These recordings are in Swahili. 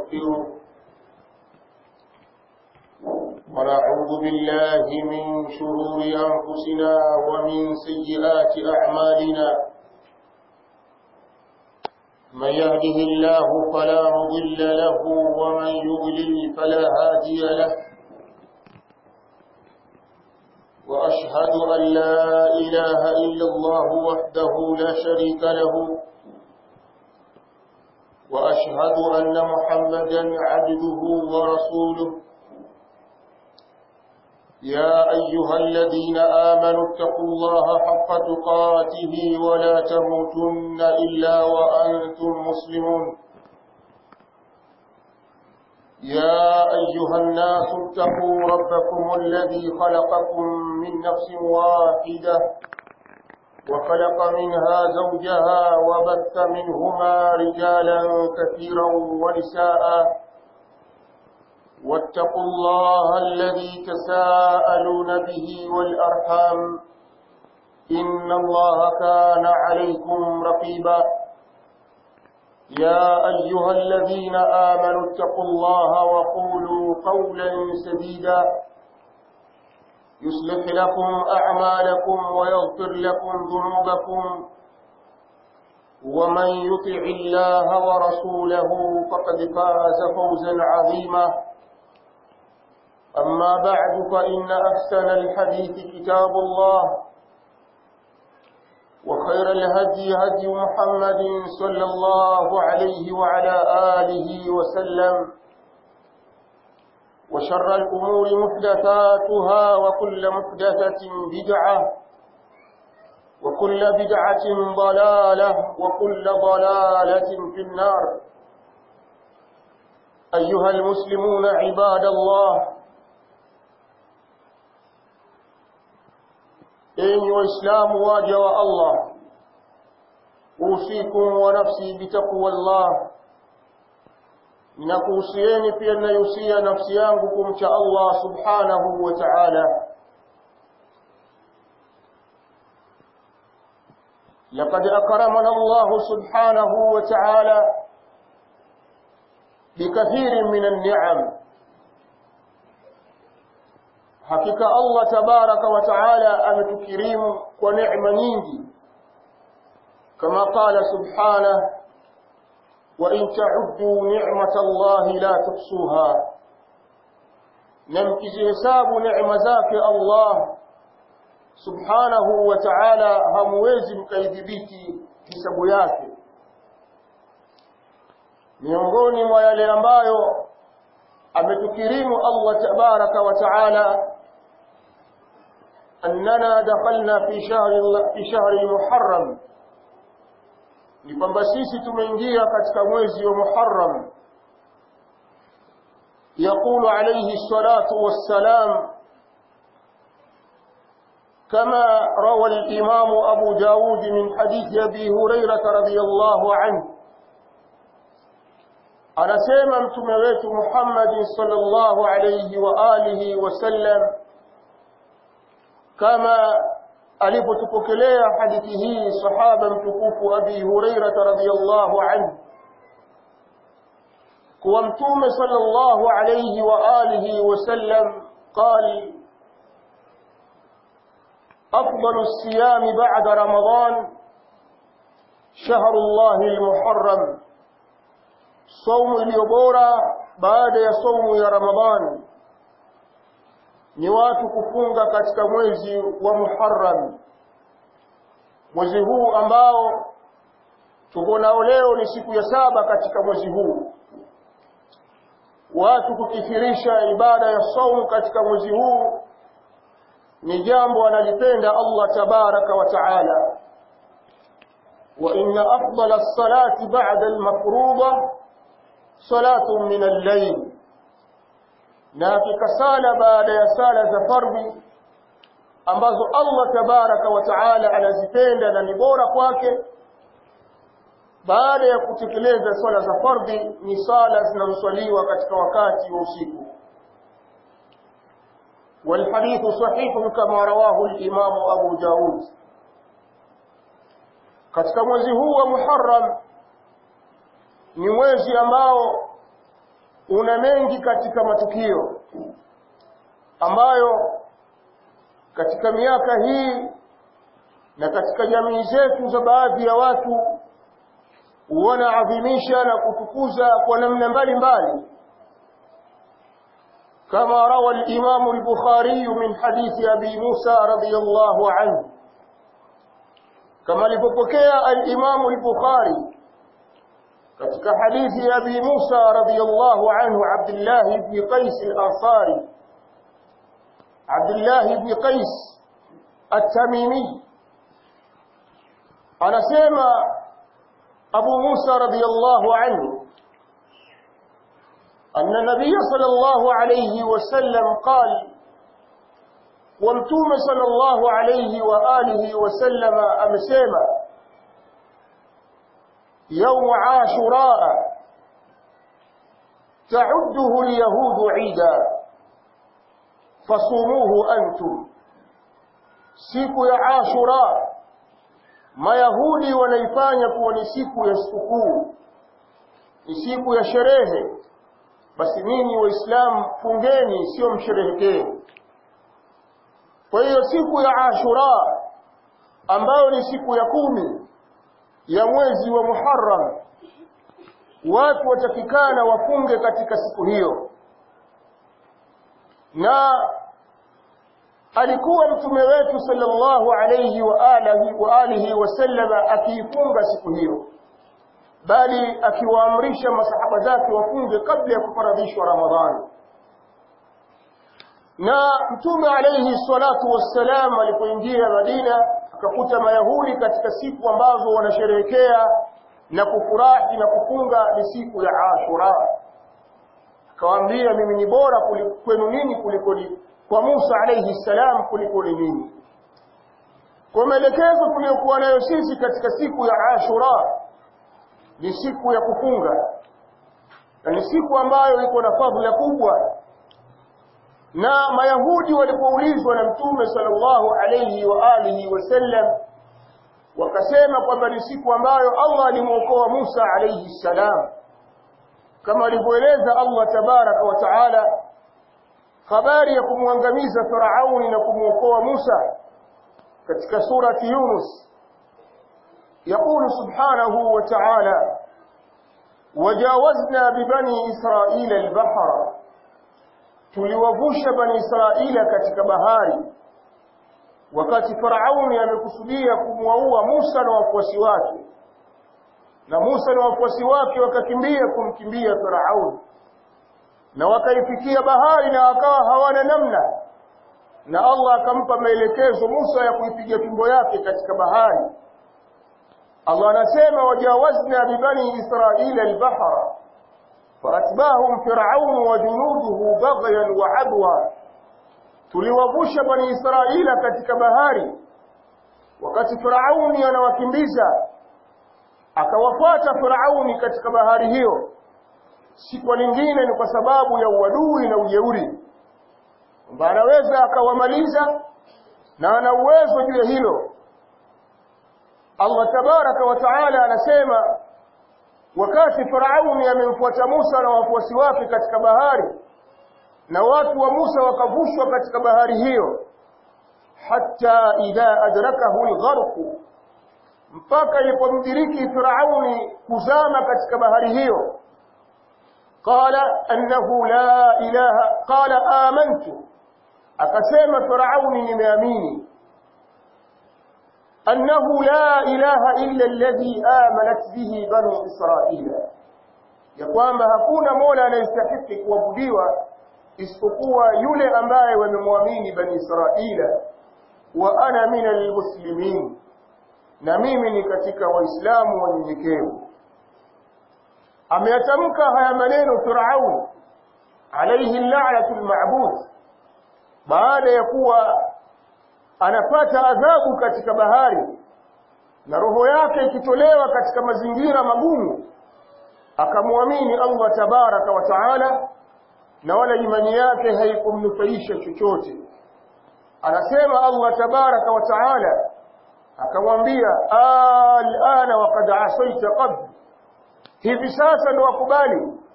ونستغفره ونعوذ بالله من شرور أنفسنا ومن سيئات أعمالنا من يهده الله فلا مضل له ومن يضلل فلا هادي له وأشهد أن لا إله إلا الله وحده لا شريك له وأشهد أن محمدا عبده ورسوله يا أيها الذين آمنوا اتقوا الله حق تقاته ولا تموتن إلا وأنتم مسلمون يا أيها الناس اتقوا ربكم الذي خلقكم من نفس واحدة وخلق منها زوجها وبث منهما رجالا كثيرا ونساء واتقوا الله الذي تساءلون به والأرحام إن الله كان عليكم رقيبا يا أيها الذين آمنوا اتقوا الله وقولوا قولا سديدا يصلح لكم أعمالكم ويغفر لكم ذنوبكم ومن يطع الله ورسوله فقد فاز فوزا عظيما أما بعد فإن أحسن الحديث كتاب الله وخير الهدي هدي محمد صلى الله عليه وعلى آله وسلم وشر الأمور محدثاتها وكل محدثة بدعة وكل بدعة ضلالة وكل ضلالة في النار أيها المسلمون عباد الله enyi waislamu waja wa Allah usikum wa nafsi bitaqwa Allah ninakuhusieni pia ninayohusia nafsi yangu kumcha Allah subhanahu wa ta'ala لقد أكرمنا الله سبحانه وتعالى بكثير من النعم hakika Allah tabaraka wa taala ametukirimu kwa neema nyingi kama qala subhanahu wa in ta'uddu ni'mata Allah la tuhsuha na mkizihesabu neema zake Allah subhanahu wa ta'ala hamwezi mkaidhibiti hisabu yake miongoni mwa yale ambayo ametukirimu Allah tabaraka wa taala أننا دخلنا في شهر في شهر المحرم ni kwamba sisi tumeingia katika mwezi wa Muharram يقول عليه الصلاة والسلام كما روى الإمام أبو داود من حديث أبي هريرة رضي الله عنه anasema mtume wetu Muhammad sallallahu alayhi wa alihi wasallam kama alipotupokelea hadithi hii sahaba mtukufu Abi Hurairah radhiyallahu anhu kuwa mtume sallallahu alayhi wa alihi wasallam قال أفضل الصيام بعد رمضان شهر الله المحرم saumu iliyo bora baada ya saumu ya Ramadhani ni watu kufunga katika mwezi wa Muharram mwezi huu ambao tuko nao leo ni siku ya saba katika mwezi huu watu kukithirisha ibada ya saumu katika mwezi huu ni jambo analipenda Allah tabaraka wa taala wa inna afdala as-salati ba'da al-mafruḍah salatu min al-layl na hakika sala baada ya sala za fardhi ambazo Allah tabaraka wa taala anazipenda na ni bora kwake baada ya kutekeleza swala za fardhi ni sala zinazoswaliwa katika wakati wa usiku والحديث صحيح كما رواه الإمام أبو داود katika mwezi huu wa Muharram ni mwezi ambao una mengi katika matukio ambayo katika miaka hii na katika jamii zetu za baadhi ya watu wanaadhimisha na kutukuza kwa namna mbalimbali كما روى الإمام البخاري من حديث أبي موسى رضي الله عنه كما لفقكي الإمام البخاري katika hadithi ya Abi Musa radhiyallahu anhu Abdullah ibn Qais al-Ansari Abdullah ibn Qais at-Tamimi anasema Abu Musa radhiyallahu anhu أن النبي صلى الله عليه وسلم قال ومتوم صلى الله عليه وآله وسلم أمسيما يوم عاشوراء تعده اليهود عيدا فصوموه أنتم siku ya ashura mayahudi wanaifanya kuwa ni siku ya sikukuu ni siku ya sherehe basi ninyi waislamu fungeni sio msherehekee kwa hiyo siku ya ashura ambayo ni siku ya kumi ya mwezi wa muharram watu watakikana wafunge katika siku hiyo na alikuwa mtume wetu sallallahu alayhi wa alihi wa alihi wasallama akiifunga siku hiyo bali akiwaamrisha masahaba zake wafunge kabla ya kufaradhishwa Ramadhani. Na Mtume alayhi salatu wassalam alipoingia Madina akakuta Mayahudi katika siku ambazo wanasherehekea na kufurahi na kufunga ni siku ya Ashura. Akawaambia, mimi ni bora kwenu nini kuliko kwa Musa alayhi salam kuliko nini. Kwa maelekezo tuliyokuwa nayo sisi katika siku ya Ashura ni siku ya kufunga na ni siku ambayo iko na fadhila kubwa na mayahudi walipoulizwa na mtume sallallahu alayhi wa alihi wasallam wakasema kwamba ni siku ambayo Allah alimwokoa Musa alayhi salam kama alivyoeleza Allah tabaraka wa taala habari ya kumwangamiza Firauni na kumwokoa Musa katika surati Yunus يقول سبحانه وتعالى وجاوزنا ببني إسرائيل البحر tuliwavusha bani israila katika bahari wakati farauni amekusudia kumwaua musa na wafuasi wake na musa na wafuasi wake wakakimbia kumkimbia farauni na wakaifikia bahari na wakawa hawana namna na allah akampa maelekezo musa ya kuipiga fimbo yake katika bahari Allah anasema wajawazna bibani israila albahra faatbahum firaun wa junuduhu baghyan wa adwa tuliwavusha bani israila katika bahari wakati firauni anawakimbiza akawafuata firauni katika bahari hiyo si kwa lingine ni kwa sababu ya uadui na ujeuri kwamba anaweza akawamaliza na ana uwezo juu ya hilo Allah tabaraka wa taala anasema wakati Farauni amemfuata Musa na wafuasi wake katika bahari na watu wa Musa wakavushwa katika bahari hiyo hatta idha adrakahu algharq mpaka ilipomdiriki Firauni kuzama katika bahari hiyo qala annahu la ilaha qala amantu akasema Firauni nimeamini أنه لا إله إلا الذي آمنت به بنو إسرائيل يقوم hakuna mola anayestahiki kuabudiwa isipokuwa yule ambaye wamemwamini bani Israila wa ana min almuslimin na mimi ni katika waislamu wanyenyekevu ameyatamka haya maneno Firaun alayhi la'natu al-ma'bud baada ya kuwa anapata adhabu katika bahari na roho yake ikitolewa katika mazingira magumu akamwamini Allah tabaraka wa taala na wala imani yake haikumnufaisha chochote anasema Allah tabaraka wa taala akamwambia alana waqad asaita qabl hivi sasa ndo wakubali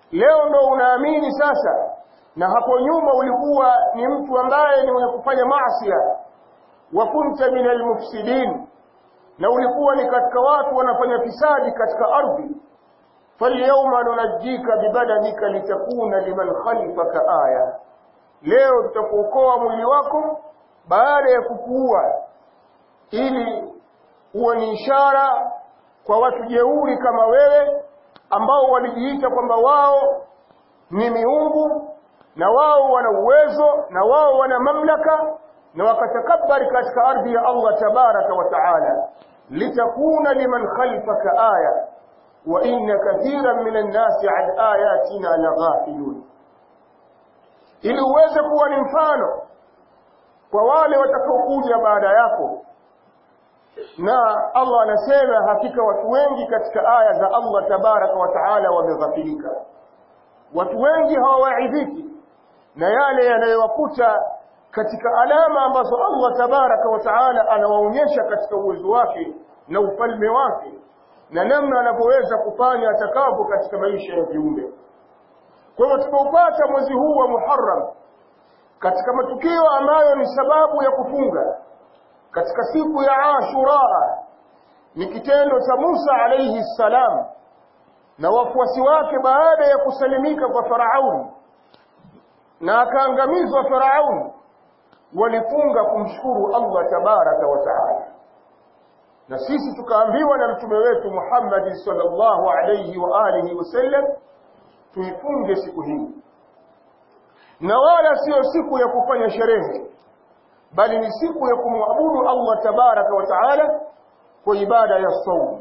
leo ndo unaamini sasa na hapo nyuma ulikuwa ni mtu ambaye ni mwenye kufanya maasi wa kunta min almufsidin na ulikuwa ni katika watu wanafanya fisadi katika ardhi falyawma nunajjika bibadanika litakuna liman khalfaka aya leo tutakuokoa mwili wako baada ya kukuua ili uwe ni ishara kwa watu jeuri kama wewe ambao walijiita kwamba wao ni miungu na wao wana uwezo na wao wana mamlaka na wakatakabari katika ardhi ya Allah tabaraka wa taala litakuna liman khalfaka aya wa inna kathiran minan nasi an ayatina laghafilun ili uweze kuwa ni mfano kwa wale watakaokuja baada yako na Allah anasema hakika watu wengi katika aya za Allah tabaraka wa taala wameghafilika watu wengi hawawaidhiki na yale yanayowakuta katika alama ambazo Allah tabaraka wa taala anawaonyesha katika uwezo wake na ufalme wake na namna anavyoweza kufanya atakavyo katika maisha ya viumbe kwa hivyo tukaupata mwezi huu wa Muharram katika matukio ambayo ni sababu ya kufunga katika siku ya Ashura ni kitendo cha Musa alayhi salam na wafuasi wake baada ya kusalimika kwa Farauni na akaangamizwa Farauni walifunga kumshukuru Allah tabaraka wa taala na sisi tukaambiwa na mtume wetu Muhammad sallallahu alayhi wa alihi wasallam tuifunge siku hii na wala sio siku ya kufanya sherehe bali ni siku ya kumwabudu Allah tabaraka wa taala kwa ibada ya saum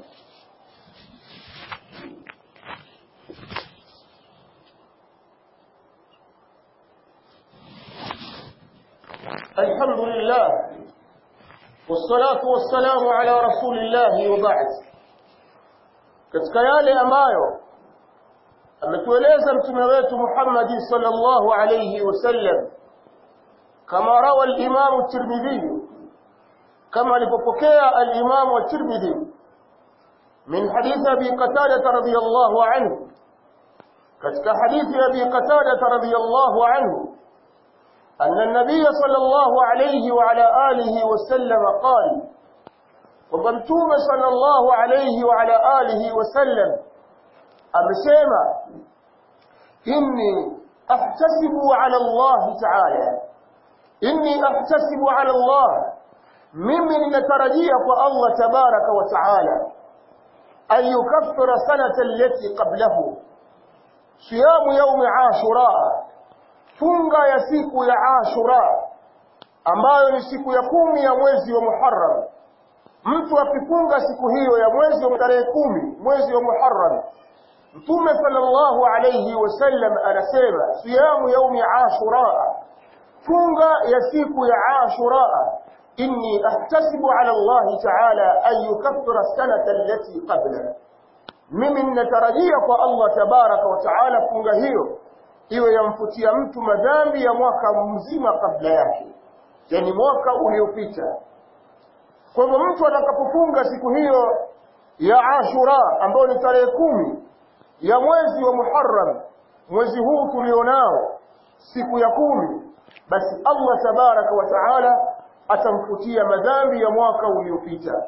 الحمد لله والصلاة والسلام على رسول الله وبعد katika yale ambayo ametueleza mtume wetu Muhammad sallallahu alayhi wasallam kama rawa al-Imam at-Tirmidhi kama alipopokea al-Imam at-Tirmidhi min hadith Abi Qatada radhiyallahu anhu katika hadithi Abi Qatada radhiyallahu anhu أن النبي صلى الله عليه وعلى آله وسلم قال وبمتوم صلى الله عليه وعلى آله وسلم أمسيما إني أحتسب على الله تعالى إني أحتسب على الله ممن نترجيك الله تبارك وتعالى أن يكفر سنة التي قبله صيام يوم عاشوراء funga ya siku ya Ashura ambayo ni siku ya kumi ya mwezi wa Muharram mtu akifunga siku hiyo ya mwezi wa tarehe kumi mwezi wa Muharram Mtume sallallahu alayhi wasallam anasema siyamu yaumi Ashura funga ya siku ya Ashura inni ahtasibu ala Allah ta'ala an yukaffira sanata allati qabla mimi ninatarajia kwa Allah tabaraka wa ta'ala funga hiyo iwe yamfutia mtu madhambi ya mwaka mzima kabla yake yani mwaka uliopita kwa hivyo mtu atakapofunga siku hiyo ya Ashura ambayo ni tarehe kumi ya mwezi wa Muharram mwezi huu tulionao siku ya kumi basi Allah tabaraka wa taala atamfutia madhambi ya mwaka uliopita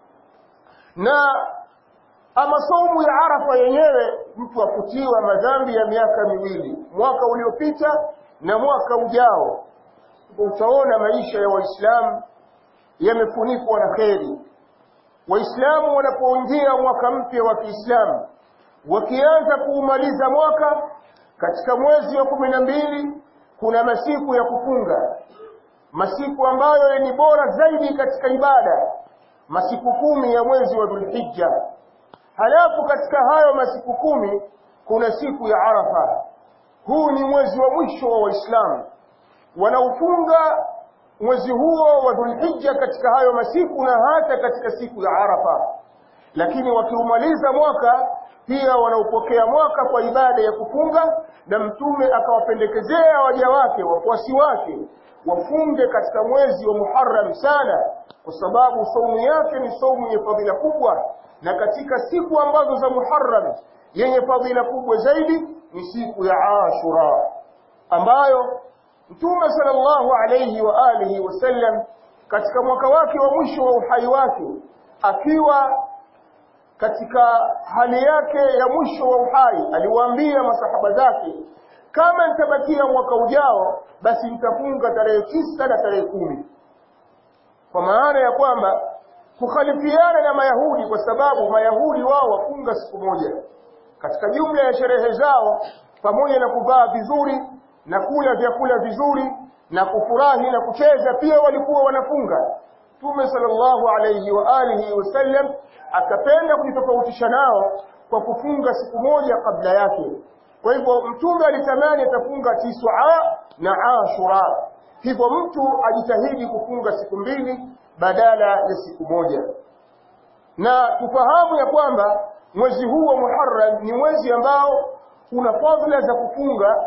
na ama saumu ya Arafa yenyewe mtu afutiwa madhambi ya miaka miwili mwaka uliopita na mwaka ujao utaona maisha ya waislamu yamefunikwa na kheri waislamu wanapoingia mwaka mpya wa Kiislamu wakianza kuumaliza mwaka katika mwezi wa kumi na mbili kuna masiku ya kufunga masiku ambayo ni bora zaidi katika ibada masiku kumi ya mwezi wa Dhulhijja halafu katika hayo masiku kumi kuna siku ya Arafa huu ni mwezi wa mwisho wa waislamu wanaofunga mwezi huo wa Dhulhijja katika hayo masiku na hata katika siku ya Arafa lakini wakiumaliza mwaka pia wanaupokea mwaka kwa ibada ya kufunga na mtume akawapendekezea waja wake wafuasi wake wafunge katika mwezi wa Muharram sana kwa sababu saumu yake ni saumu yenye fadhila kubwa na katika siku ambazo za Muharram yenye fadhila kubwa zaidi ni siku ya Ashura ambayo Mtume sallallahu alayhi wa alihi wasallam katika mwaka wake wa mwisho wa uhai wake akiwa katika hali yake ya mwisho wa uhai aliwaambia masahaba zake kama nitabakia mwaka ujao basi nitafunga tarehe tisa na tarehe kumi kwa maana ya kwamba kukhalifiana na mayahudi kwa sababu mayahudi wao wafunga siku moja katika jumla ya sherehe zao pamoja na kuvaa vizuri na kula vyakula vizuri na kufurahi na kucheza pia walikuwa wanafunga Mtume sallallahu alayhi wa alihi wasallam akapenda kujitofautisha nao kwa kufunga siku moja kabla yake kwa hivyo mtume alitamani atafunga tisua na ashura hivyo mtu ajitahidi kufunga siku mbili badala ya siku moja na tufahamu ya kwamba mwezi huu wa Muharram ni mwezi ambao una fadhila za kufunga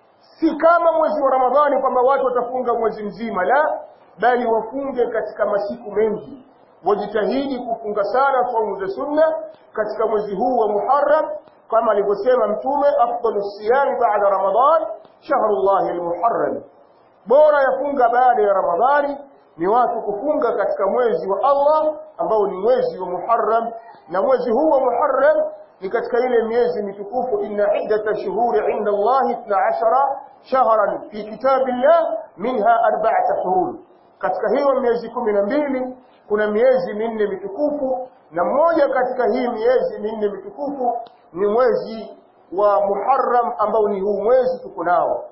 si kama mwezi wa Ramadhani kwamba watu watafunga mwezi mzima la bali wafunge katika masiku mengi wajitahidi kufunga sana saumu za sunna katika mwezi huu wa Muharram kama alivyosema mtume afdalu siyam baada Ramadhan shahrullahi almuharram bora yafunga baada ya Ramadhani ni watu kufunga katika mwezi wa Allah ambao ni mwezi wa Muharram na mwezi huu wa Muharram ni katika ile miezi mitukufu inna iddata shuhuri inda Allah 12 shahran fi kitabillah minha arba'ata hurum katika hiyo miezi kumi na mbili kuna miezi minne mitukufu na mmoja katika hii miezi minne mitukufu ni mwezi wa Muharram ambao ni huu mwezi tuko nao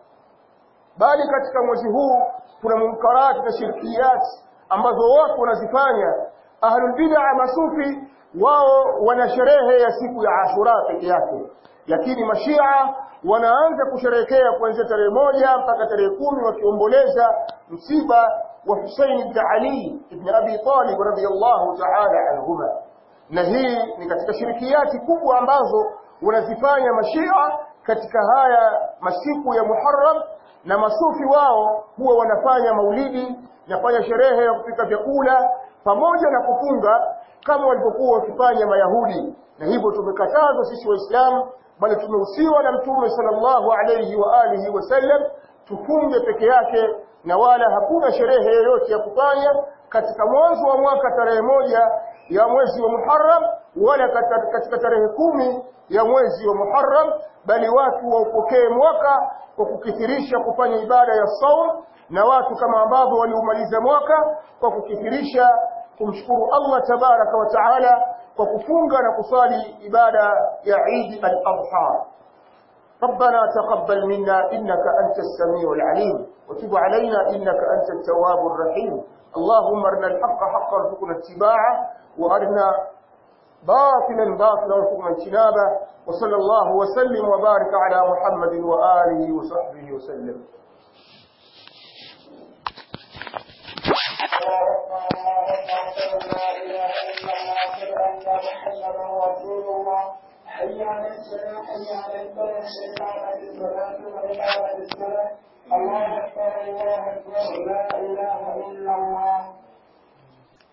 bali katika mwezi huu kuna munkarati na shirkiyat ambazo watu wanazifanya ahlul bid'a masufi wao wana sherehe ya siku ya Ashura peke yake lakini mashia wanaanza kusherehekea kuanzia tarehe moja mpaka tarehe kumi wakiomboleza msiba wa Hussein ibn Ali ibn Abi Talib radhiyallahu ta'ala anhuma na hii ni katika shirikiyati kubwa ambazo wanazifanya mashia katika haya masiku ya Muharram na masufi wao huwa wanafanya maulidi nafanya sherehe ya kupika vyakula pamoja na kufunga kama walivyokuwa wakifanya mayahudi na hivyo tumekatazwa sisi waislamu bali tumehusiwa na mtume sallallahu alayhi wa alihi wasallam tufunge peke yake na wala hakuna sherehe yoyote ya kufanya katika mwanzo wa mwaka tarehe moja ya mwezi wa Muharram wala katika tarehe kumi ya mwezi wa Muharram bali watu waupokee mwaka kwa kukithirisha kufanya ibada ya saum na watu kama ambavyo waliumaliza mwaka kwa kukithirisha kumshukuru Allah tabaraka wa taala kwa kufunga na kusali ibada ya Eid al-Adha ربنا تقبل منا إنك أنت السميع العليم وتب علينا إنك أنت التواب الرحيم اللهم ارنا الحق حقا وارزقنا اتباعه وارنا باطلا باطلا وارزقنا اجتنابه وصلى الله وسلم وبارك على محمد وآله وصحبه وسلم حي على الصلاة حي على الفلاح شفاعة الصلاة وإقامة الصلاة الله أكبر الله أكبر لا إله إلا الله